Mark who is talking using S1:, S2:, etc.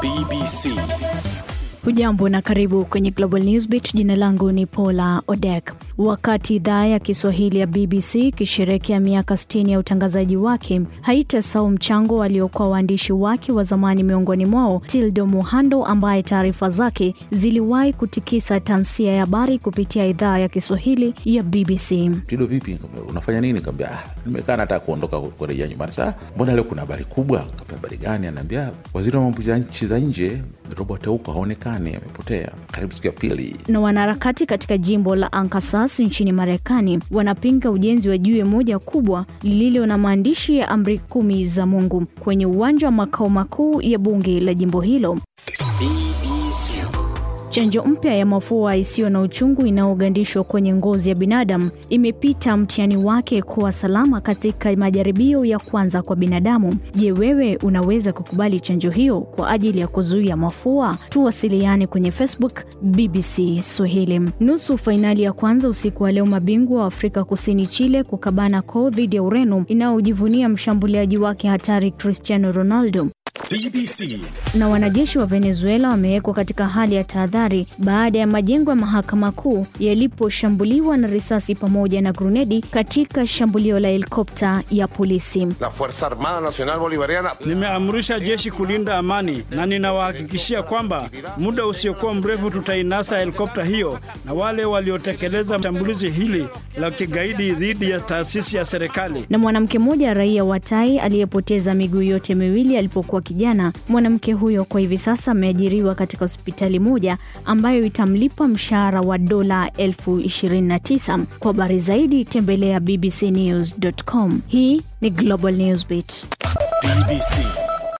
S1: BBC.
S2: Hujambo na karibu kwenye Global Newsbeat. Jina langu ni Paula Odek. Wakati idhaa ya Kiswahili ya BBC ikisherehekea miaka 60 ya utangazaji wake, haitasahau mchango waliokuwa waandishi wake wa zamani, miongoni mwao Tildo Muhando ambaye taarifa zake ziliwahi kutikisa tansia ya habari kupitia idhaa ya Kiswahili ya BBC.
S3: Tido, vipi? Nikamwambia, unafanya nini? Kaambia ah, nimekaa nataka kuondoka kurejea nyumbani. Saa mbona leo kuna habari kubwa? Kaambia habari gani? Anaambia waziri wa mambo ya nchi za nje Robert Auka haonekani, amepotea. Karibu siku ya pili.
S2: Na wanaharakati katika jimbo la Arkansas nchini Marekani wanapinga ujenzi wa jiwe moja kubwa lililo na maandishi ya amri kumi za Mungu kwenye uwanja wa makao makuu ya bunge la jimbo hilo.
S1: BBC.
S2: Chanjo mpya ya mafua isiyo na uchungu inayogandishwa kwenye ngozi ya binadamu imepita mtihani wake kuwa salama katika majaribio ya kwanza kwa binadamu. Je, wewe unaweza kukubali chanjo hiyo kwa ajili ya kuzuia mafua? Tuwasiliane kwenye Facebook BBC Swahili. Nusu fainali ya kwanza usiku wa leo, mabingwa wa Afrika Kusini Chile kukabana koo dhidi ya Ureno inayojivunia mshambuliaji wake hatari Cristiano Ronaldo
S1: BBC.
S2: na wanajeshi wa Venezuela wamewekwa katika hali ya tahadhari baada ya majengo ya mahakama kuu yaliposhambuliwa na risasi pamoja na grunedi katika shambulio la helikopta ya polisi.
S4: La Fuerza Armada Nacional Bolivariana
S5: Nimeamrisha jeshi kulinda amani na ninawahakikishia kwamba muda usiokuwa mrefu tutainasa helikopta hiyo na wale waliotekeleza shambulizi hili la kigaidi dhidi ya taasisi ya serikali.
S2: Na mwanamke mmoja raia wa Tai aliyepoteza miguu yote miwili alipokuwa kijana. Mwanamke huyo kwa hivi sasa ameajiriwa katika hospitali moja ambayo itamlipa mshahara wa dola elfu ishirini na tisa. Kwa habari zaidi tembelea bbcnews.com. Hii ni Global Newsbeat.
S1: BBC.